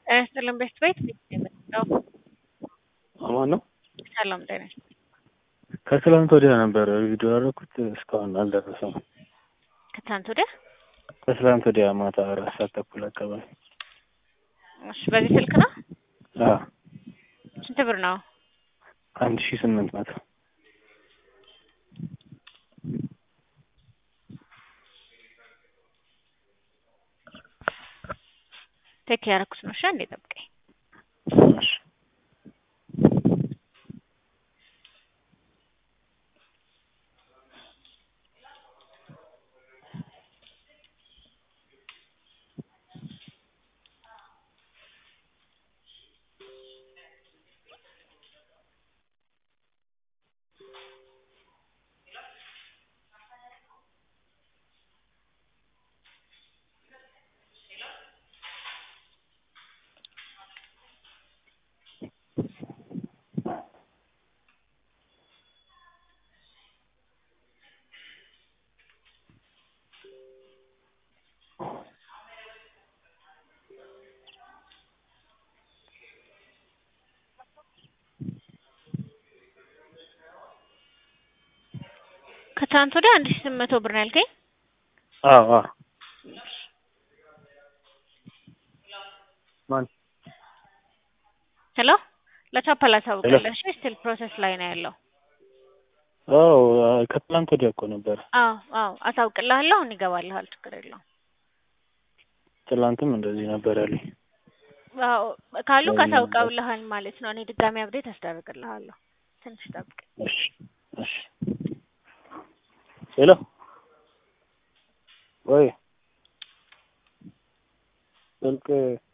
ጤና ይስጥልን ቤት ቤት የመጣው አማን ነው። ሰላም ጤና ይስጥልን። ከትላንት ወዲያ ነበር ቪዲዮ ያደረኩት እስካሁን አልደረሰም። ከትናንት ወዲያ ከትላንት ወዲያ ማታ አራት ሰዓት ተኩል አካባቢ እሺ፣ በዚህ ስልክ ነው። አዎ፣ ስንት ብር ነው? አንድ ሺህ ስምንት መቶ ቴክ ያደረኩት ነው። እሺ፣ አንዴ ጠብቀኝ። እሺ። ከትናንት ወዲያ አንድ ሺህ ስምንት መቶ ብር ነው ያልከኝ? አዎ፣ አዎ። ማን ሄሎ፣ ለቻፓ ላሳውቅልህ። እሺ፣ ስቲል ፕሮሰስ ላይ ነው ያለው። አዎ፣ ከትላንት ወዲያ እኮ ነበር። አዎ፣ አዎ፣ አሳውቅልሃለሁ። አሁን ይገባልሃል። ችግር የለውም። ትላንትም እንደዚህ ነበር ያለኝ። አዎ፣ ካሉ ካሳውቀውልሃል ማለት ነው። እኔ ድጋሚ አብዴት አስደርግልሃለሁ። ትንሽ ጠብቅ። እሺ፣ እሺ። ሄሎ፣ ወይ ስልክ